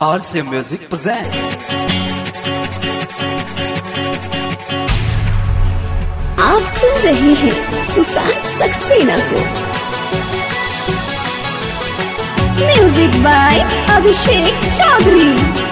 RC Music present. आप सुन रहे हैं सुशांत सक्सेना को म्यूजिक बाय अभिषेक चौधरी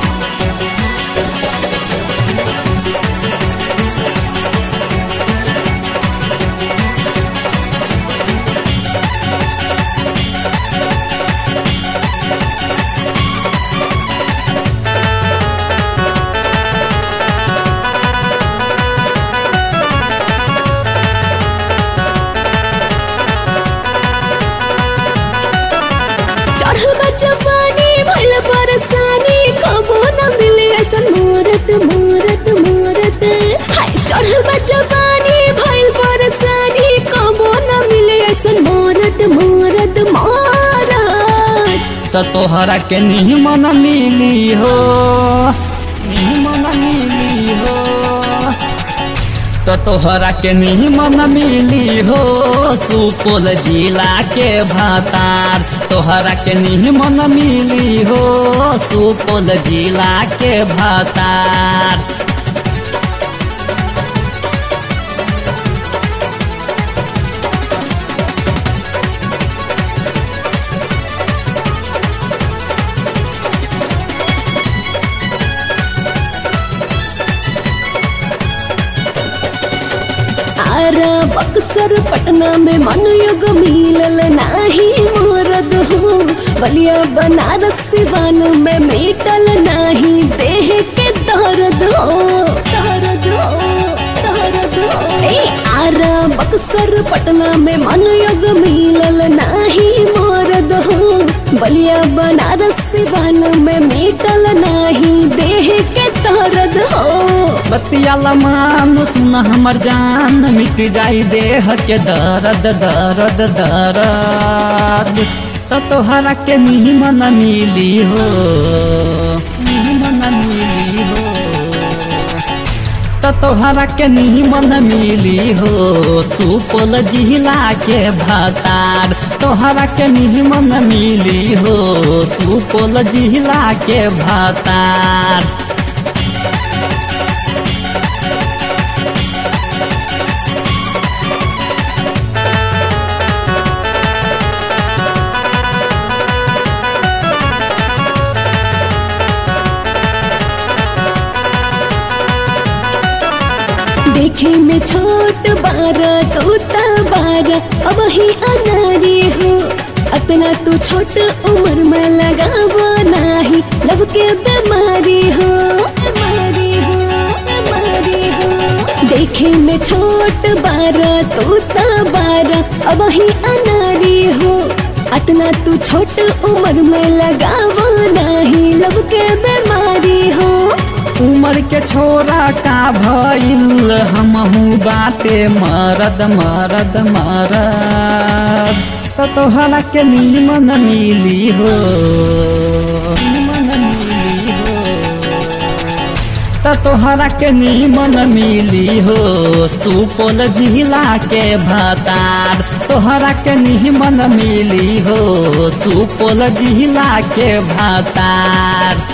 चढ़ब जवानी भल बरसानी कबो न मिले ऐसन मोरत मोरत मोरत हाय चढ़ब जवानी भल बरसानी कबो न मिले ऐसन मोरत मोरत मोरत त तोहरा के निमन मिली हो निमन मिली हो त तोहरा के निमन मिली हो सुपौल जिला के भातार तोहरा के निमन मिली हो सुपौल जिला के भातार आरा बक्सर पटना में मनयोग मिलल नाही मरद हो बलिया बनारस सिवान में मेटल नाही देह के दर्द हो दर्द हो दर्द हो ए आरा बक्सर पटना में मनयोग मिलल नाही मरद हो बलिया बनारस सिवान में मेटल नाही देह के दर्द हो बतियाला मान सुन हमर जान मिट जाई देह के दर्द दर्द दर्द त तोहरा के निमन मिली हो निमन मिली हो त तोहरा के निमन मिली हो सुपौल जिला के भातार तोहरा के निमन मिली हो सुपौल जिला के भातार देखे में छोट बारा तोता बारा अब ही अनारी हो अतना तू छोट उम्र में लगावा नाही लब के बीमारी हो बीमारी हो बीमारी हो देखे में छोट बारा तोता बारा अब ही अनारी हो अतना तू छोट उम्र में लगावा नाही लब के बीमारी हो उमर के छोरा का भइल हमहू बाटे मरद मरद मरद त तोहरा के निमन मिली हो निमन मिली हो त तोहरा के निमन मिली हो सुपौल जिला के भातार तोहरा के निमन मिली हो सुपौल जिला के भातार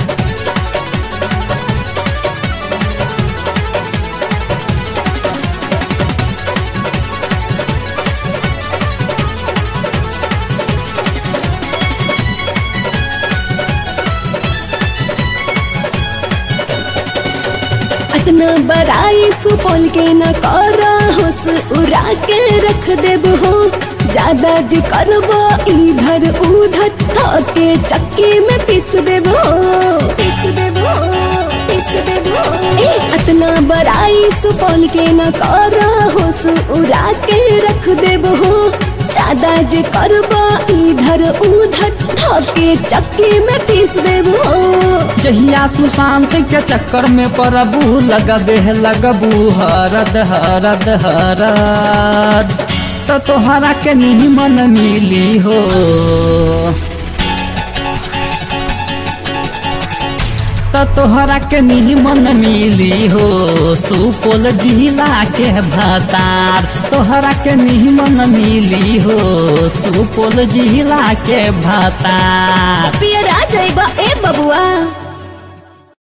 अतना बड़ाई सुपौल के न करा होस उड़ा के रख देब हो ज्यादा जे करब इधर उधर थके चक्की में पीस देब हो पीस देब हो पीस देब हो ए अतना बड़ाई सुपौल के न करा होस उड़ा के रख देब हो ज्यादा जे करब इधर उधर थके चक्की में पीस देब हो जहिया सुशांत के चक्कर में परबू लगबे लगबू हरद हरद हरद त तोहरा के निमन मिली हो त तोहरा के निमन मिली हो सुपौल जिला के भातार तोहरा के निमन मिली हो सुपौल जिला के भातार पियरा जइबा ए बबुआ